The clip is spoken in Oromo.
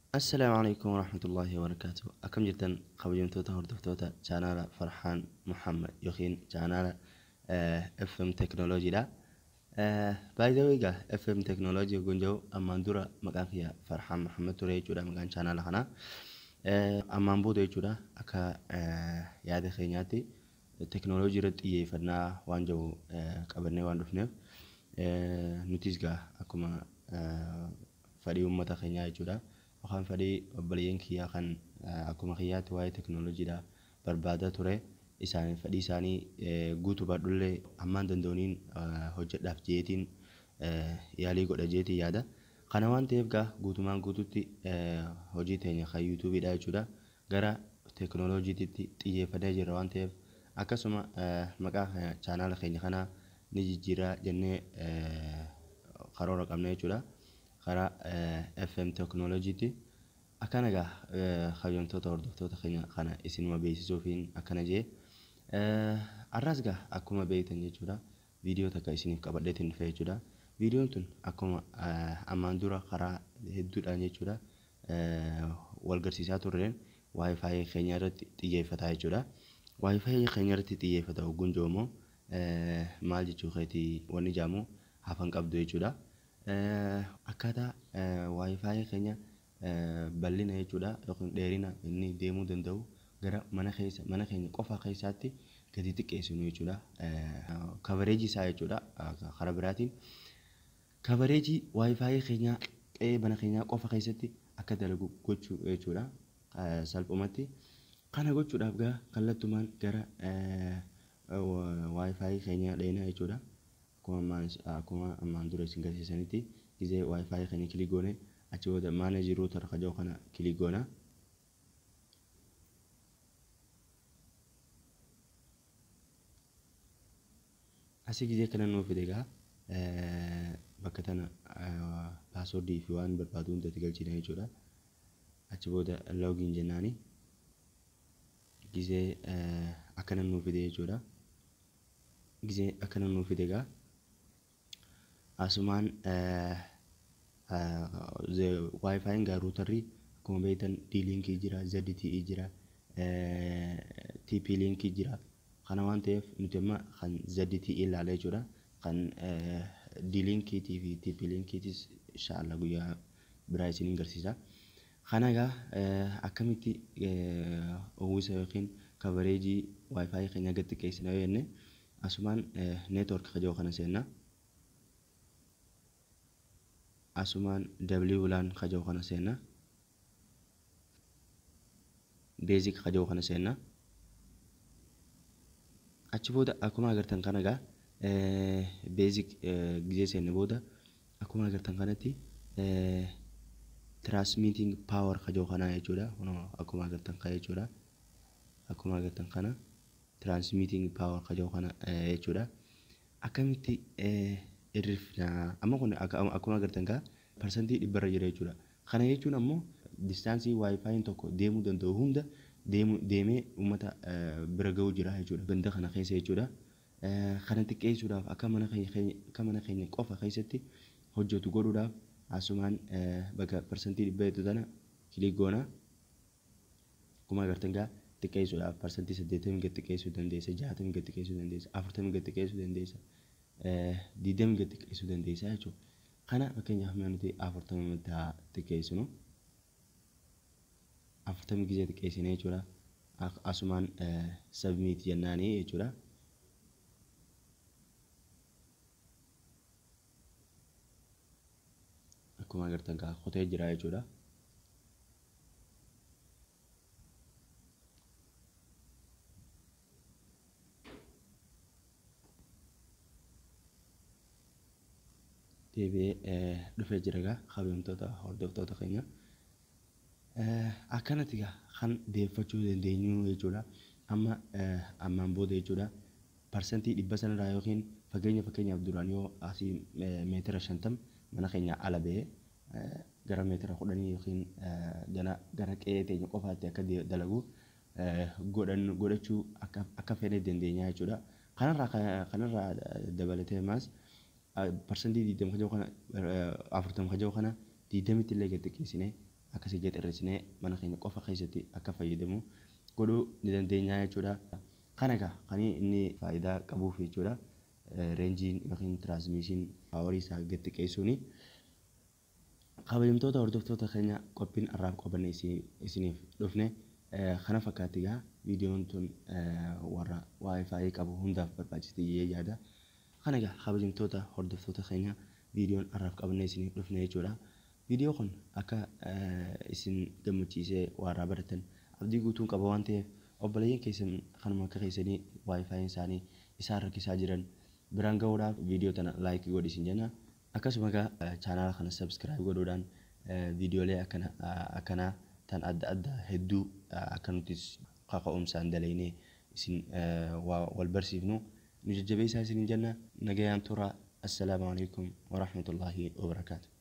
Assalaamu calaykum waraxmatullaahi wabarakaatu. Akkam jirtan kabajamtoota hordoftoota chaanaala Farxaan Muhammad yookiin chaanaala FM Teknooloojiidha. By the way egaa FM Teknooloojii yogguu jedhu ammaan dura maqaan kiyya Farxaan Muhammad ture jechuudha maqaan chaanaala kanaa. Ammaan booda jechuudha akka yaada keenyaatti teknooloojii irratti xiyyeeffannaa waan jiru qabannee waan dhufneef nutis egaa akkuma fedhii uummata keenyaa jechuudha. Yookaan fedhii obboleeyyan kiyyaa kan akkuma kiyyaatti waa'ee teknooloojiidha barbaadaa ture. Isaan fedhii isaanii guutuu baadhullee hammaan danda'uuniin hojjedhaaf jeetiin yaalii godha jeetiin yaada. Kana waan ta'eef egaa guutumaan guutuutti hojii teenya kan yuutuubiidha jechuudha. Gara teknooloojiitti xiyyeeffannee jirra waan ta'eef akkasuma maqaa chaanaala keenya kanaa ni jijjiirraa jennee karoora qabna jechuudha. Karaa FM Teknooloojiitti. Akkana egaa kabajamtoota hordoftoota keenya kana isinuma beeksisuufiin akkana jee. Har'as egaa akkuma beektan jechuudha viidiyoo takka isiniif qabadheetiin dhufe jechuudha. Viidiyoon tun akkuma ammaan dura karaa hedduudhaan jechuudha wal garsiisaa turreen waayifaayi keenya irratti xiyyeeffata jechuudha. Waayifaayi keenya irratti xiyyeeffata yogguun jiru immoo maal jechuu keetii wanni jedhamu hafan qabdu jechuudha. Akkaataa waayifaayi keenya bal'ina jechuudha yookiin dheerina inni deemuu danda'u gara mana keessa mana keenya qofa keessaatti gadi xiqqeessinu jechuudha. Kabareejii isaa jechuudha karaa biraatiin. Kabareejii waayifaayi keenyaa qe'ee mana keenyaa qofa keessatti akka dalagu gochuu jechuudha salphumatti. Kana gochuudhaaf egaa kallattumaan gara waayifaayi keenyaa dheenaa jechuudha. Akkuma ammaan dura isin garsiisanitti gizee waayifaayi keenya kilik goone achi booda maaneejii ruutar kan jedhu kana kilik goona. Asii gizee kana nuuf fide egaa bakka tana paaswoordii fi waan barbaadu hunda itti galchina jechuudha. Achi booda loogiin jennaani. Gizee akkana nuuf fide jechuudha. Gizee akkana nuuf fide egaa asumaan waayifaayiin egaa ruutarrii akkuma beektan D-linkii jira, ZTE jira, TP-linkii jira. Kana waan ta'eef nuti amma kan ZTE ilaalla jechuudha. Kan D-linkiitii fi TP-linkiitis inshaallah guyyaa biraa isiniin garsiisa. Kana egaa akkamitti uwwisa yookiin kabareejii waayifaayi keenya gad xiqqeessina yoo jenne asumaan neetwoork kan jedhu kana seenna. Asumaan W laan kan jedhu kana seenna. Beezik kan jedhu kana seenna. Achi booda akkuma agartan kana egaa beezik gizee seenne booda akkuma agartan kanatti transmitting power kan jedhu kana jechuudha. Akkuma agartan kana jechuudha. Akkuma agartan kana transmitting power kan jedhu kana jechuudha. Akkamitti hirrifna amma kun akkuma agartan egaa parsantii dhibbarra jira jechuudha. Kana jechuun ammoo distaansii waayifaayiin tokko deemuu danda'u hunda deemee uummata bira ga'uu jira jechuudha. Ganda kana keessa jechuudha. Kana xiqqeessuudhaaf akka mana keenya akka mana keenya qofa keessatti hojjetu godhuudhaaf asumaan bakka parsantii dhibba hedduu tana kilik goona. Akkuma agartan egaa xiqqeessuudhaaf parsantii saddeettamii gad xiqqeessuu dandeessa, jaatamii gad xiqqeessuu dandeessa, afurtamii gad xiqqeessuu dandeessa, digdamii gad xiqqeessuu dandeessa jechuudha. Kana fakkeenyaaf mee nuti afurtamii xiqqeessinu. Afurtamii gizee xiqqeessine jechuudha. Asumaan submit jennaani jechuudha. Akkuma agartan egaa kutee jira jechuudha. Deebi'ee dhufee jira egaa kabajamtoota hordoftoota keenya. Akkanatti egaa kan deeffachuu dandeenyu jechuudha. Amma ammaan booda jechuudha. Parsantii dhibba sanarraa yookiin fageenya fakkeenyaaf duraan yoo asii meetira shantam mana keenya ala ba'ee gara meetira kudhanii yookiin gara qe'ee teenya qofaatti akka dalagu godhachuu akka fedhe dandeenya jechuudha. Kanarraa kanarraa dabalatee maas parsantii digdama kan jiru kana afurtama kan jiru kana digdamitti illee gad xiqqeessinee akkasii gadi mana keenya qofa keessatti akka fayyadamu godhuu ni dandeenya jechuudha. Kana egaa kan inni faayidaa qabuuf jechuudha. Reenjiin yookiin tiraansimiishin paawarii isaa gad xiqqeessuuni. Kabajamtoota hordoftoota keenya qophiin har'aaf qabanne isiniif dhufne kana fakkaatti egaa viidiyoon tun warra waayifaayi qabu hundaaf barbaachiste jedhee yaada. Kana egaa kabajamtoota hordoftoota keenya viidiyoon har'aaf qabanne isiniif dhufne jechuudha. Viidiyoo kun akka isin gammachiisee waa irraa baratan abdii guutuun qaba waan ta'eef obboleeyyan keessan kanuma akka keessanii waayifaayiin isaanii isaan rakkisaa jiran biraan gahuudhaaf viidiyoo tana laayikii godhi isin jenna. Akkasuma egaa chaanaala kana sabskiraayib godhuudhaan viidiyoolee akkanaa tan adda addaa hedduu akka nutis kaka'umsaan dalagnee isin wal barsiifnu nu jajjabeessaa isin jenna. Nagayaan tura. Assalaamu alaikum wa rahmatullahi wa barakaatuh.